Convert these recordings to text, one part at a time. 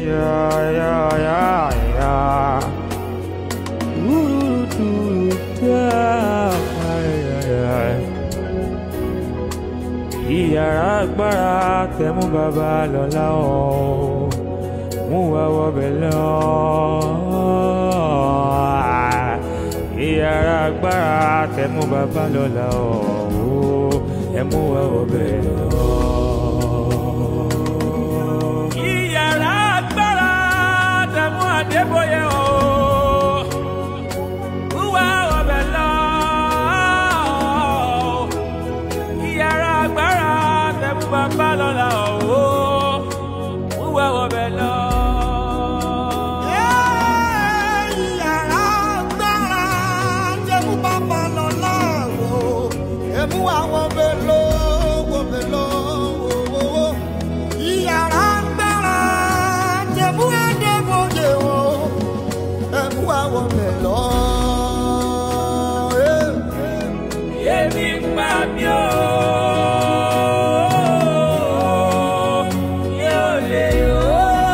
Yeah, yeah, yeah, yeah. Ooh, doo, da, yeah, yeah. Ìyàrá agbára tẹ̀mú bàbá lọ́la ọ̀ mú wa wọbẹ̀ lọ. Ìyàrá agbára tẹ̀mú bàbá lọ́la ọ̀ ẹ mú wa wọbẹ̀ lọ. Ìyàrá agbára tẹ̀mú Adébóyè ọ̀ mú wa wọbẹ̀ lọ. Ìyàrá agbára tẹ̀mú bàbá lọ́la ọ̀ mú wa wọbẹ̀ lọ. Ìyàrá agbára jẹ́mú bàbá lọ láàrò. Ẹ̀mú àwọn bèlò wò bèlò wò wò. Ìyàrá agbára jẹ́mú Adébóyè wò. Ẹ̀mú àwọn bèlò. Èmi ń pa mí o. Yóò lè o.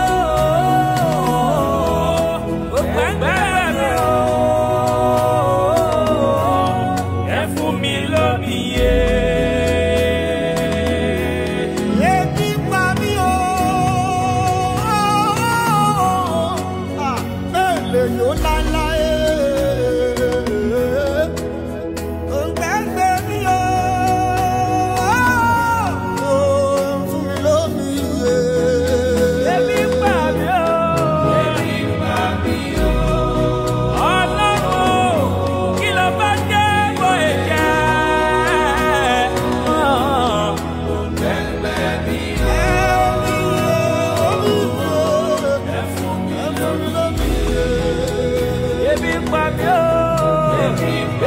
Ó gbàgbára mi o. Ẹ fún mi lómi yé. Ebi pa mí o. Ah, Bẹ́ẹ̀ lè yó láéláé. Òǹgbẹ́gbẹ́ mi o. Fún mi lómi yé. Èmi ń pa mí o. Èmi ń pa mí o. Ọlọ́run kí ló bá jẹ́ bó ẹ̀jẹ̀? Ebi ń pa mí o. Ebi ń